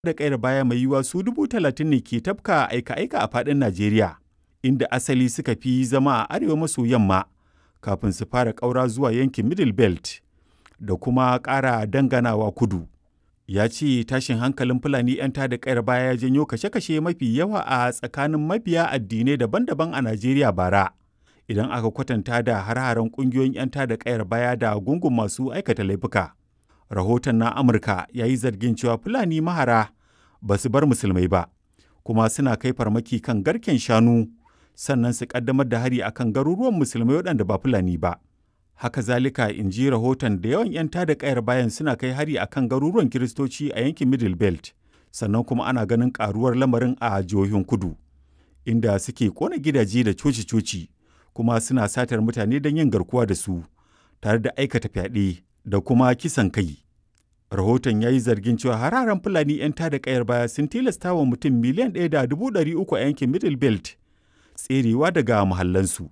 da ƙayar baya mai yiwuwa su dubu talatin ne ke tafka aika-aika a faɗin Najeriya, inda asali suka fi zama a arewa maso yamma kafin su fara ƙaura zuwa yankin Middle Belt da kuma ƙara danganawa kudu. Ya ce tashin hankalin Fulani 'yan tada ƙayar baya ya janyo kashe-kashe mafi yawa a tsakanin mabiya addinai daban-daban a Najeriya bara, idan aka kwatanta da hare-haren ƙungiyoyin 'yan tada ƙayar baya da gungun masu aikata laifuka. Rahoton na Amurka ya yi zargin cewa Fulani mahara ba su bar musulmai ba, kuma suna kai farmaki kan garken shanu sannan su ƙaddamar da hari akan garuruwan musulmai waɗanda ba Fulani ba. Haka zalika in ji rahoton da yawan 'yan tada ƙayar bayan suna kai hari akan garuruwan Kiristoci a yankin Middle Belt, sannan kuma ana ganin ƙaruwar lamarin a jihohin kudu, inda suke ƙona gidaje da coci-coci kuma suna satar mutane don yin garkuwa da su, tare da aikata fyaɗe da kuma kisan kai. Rahoton ya yi zargin cewa hararen Fulani 'yan tada ƙayar baya sun tilasta wa mutum miliyan ɗaya da dubu ɗari uku a yankin Middle Belt tserewa daga muhallansu.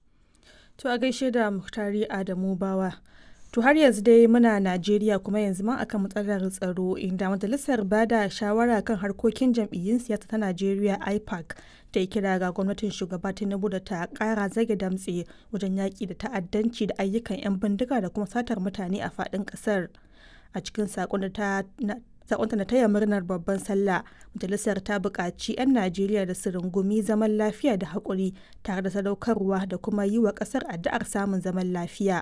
To a gaishe da Muhtari Adamu Bawa. To har yanzu dai muna Najeriya kuma yanzu ma akan matsalar tsaro inda majalisar bada shawara kan harkokin jam'iyyun siyasa ta Najeriya IPAC ta yi kira ga gwamnatin shugaba Tinubu da ta kara zage damtse wajen yaƙi da ta'addanci da ayyukan 'yan bindiga da kuma satar mutane a faɗin ƙasar. A cikin saƙon da ta sakonta na taya murnar babban sallah majalisar ta buƙaci 'yan najeriya da su rungumi zaman lafiya da haƙuri tare da sadaukarwa da kuma yi wa ƙasar addu'ar samun zaman lafiya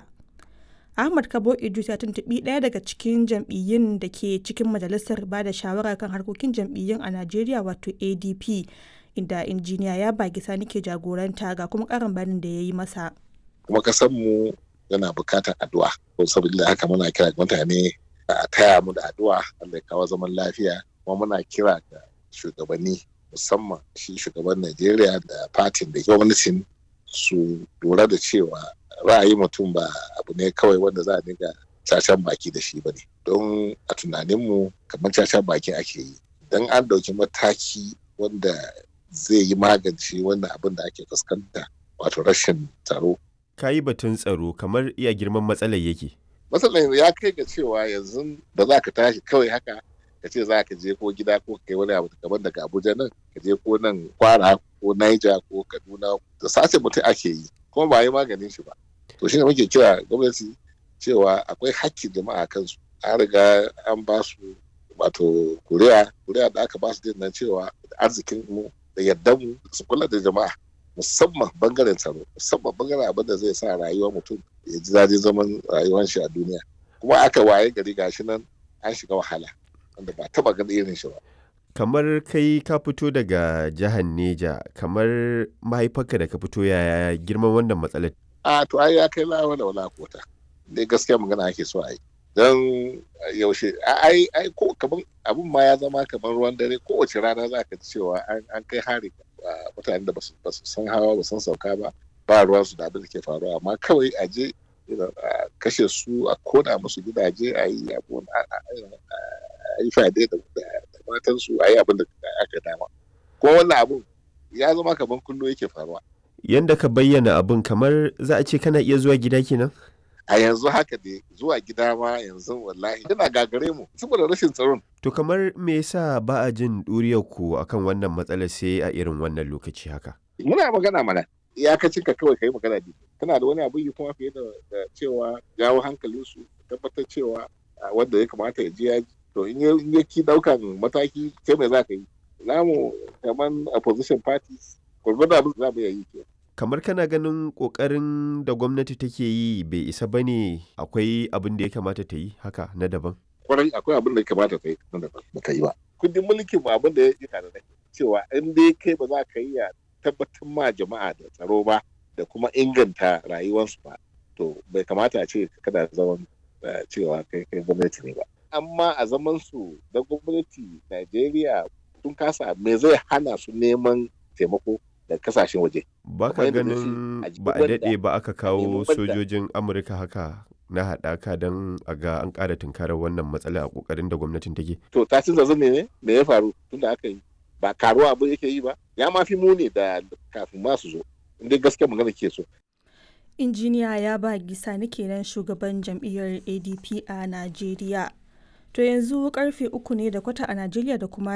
ahmad kabo idris ya tuntuɓi ɗaya daga cikin jam'iyyun da ke cikin majalisar ba da shawara kan harkokin jam'iyyun a najeriya wato adp inda injiniya ya bagi sani ke jagoranta ga kuma ƙarin bayanin da ya yi masa kuma mu yana buƙatar addu'a saboda haka muna kira mutane a taya mu da addu'a Allah ya kawo zaman lafiya kuma muna kira ga shugabanni musamman shi shugaban Najeriya da fatin da gwamnatin su lura da cewa ra'ayi mutum ba abu ne kawai wanda za a dinga cacan baki da shi bane don a tunaninmu kamar cacan baki ake yi don an dauki mataki wanda zai yi magance wannan abin da ake fuskanta wato rashin tsaro ka yi batun tsaro kamar iya girman matsalar yake matsalar ya kai ga cewa yanzu ba za ka tashi kawai haka ka ce za ka je ko gida ko kai wani abu kamar daga abuja nan ka je ko nan kwara ko naija ko kaduna da sace mutum ake yi kuma ba yi maganin shi ba to shine muke kira gwamnati cewa akwai hakkin jama'a kansu an riga an ba su wato kuriya kuriya da aka ba su din nan cewa arzikin mu da yardan mu su kula da jama'a musamman bangaren tsaro musamman bangaren abin da zai sa rayuwar mutum ya ji daɗin zaman rayuwar shi a duniya kuma aka waye gari gashi nan an shiga wahala wanda ba taba ganin irin shi ba kamar kai ka fito daga jihar Neja kamar mahaifarka da ka fito yaya girman wannan matsalar a to ai ya kai lawa da wala kota dai gaskiya magana ake so a yi don yaushe ai ai ko kaman abun ma ya zama kamar ruwan dare kowace rana za ka ji cewa an kai hari mutanen da ba su san hawa ba san sauka ba ba ruwan su da abin da ke faruwa amma kawai a je a kashe su a kona musu gidaje a yi abun a yi fade da matan su a yi abin da aka dama kuma wannan abun ya zama kamar kullum yake faruwa yanda ka bayyana abun kamar za a ce kana iya zuwa gida kenan a yanzu haka dai zuwa gida ma yanzu wallahi yana gagare mu saboda rashin tsaron. To kamar me yasa ba a jin ɗuriyar ku akan wannan matsalar sai a irin wannan lokaci haka? Muna magana mana iyakacin ka kawai kai magana ne. Kana da wani abu yi kuma fiye da cewa jawo hankalin su tabbatar cewa wanda ya kamata ya je ya to in ya ki daukan mataki kai mai za ka yi. Namu kamar opposition parties gwargwado abin za mu yi ke. kamar kana ganin kokarin da gwamnati take yi bai isa ba ne akwai abin da ya kamata ta yi haka na daban kwarai akwai abin da ya kamata ta yi na daban ba ta yi ba kundin mulkin mu abin da ya yi tare da cewa in dai kai ba za ka yi ya tabbatar ma jama'a da tsaro ba da kuma inganta rayuwarsu ba to bai kamata a ce kada zaman cewa kai kai gwamnati ne ba amma a zaman su da gwamnati Najeriya sun kasa me zai hana su neman taimako da kasashen waje. Ba ka ganin ba a daɗe ba aka kawo sojojin Amurka haka na haɗaka don a ga an ƙara tunkarar wannan matsala a ƙoƙarin da gwamnatin take. To ta cin zazzan ne me ya faru tun da aka yi ba karuwa abin yake yi ba ya ma fi muni da kafin ma su zo inda gaskiya magana ke so. Injiniya ya ba gisa kenan shugaban jam'iyyar ADP a Najeriya. To yanzu karfe uku ne da kwata a Najeriya da kuma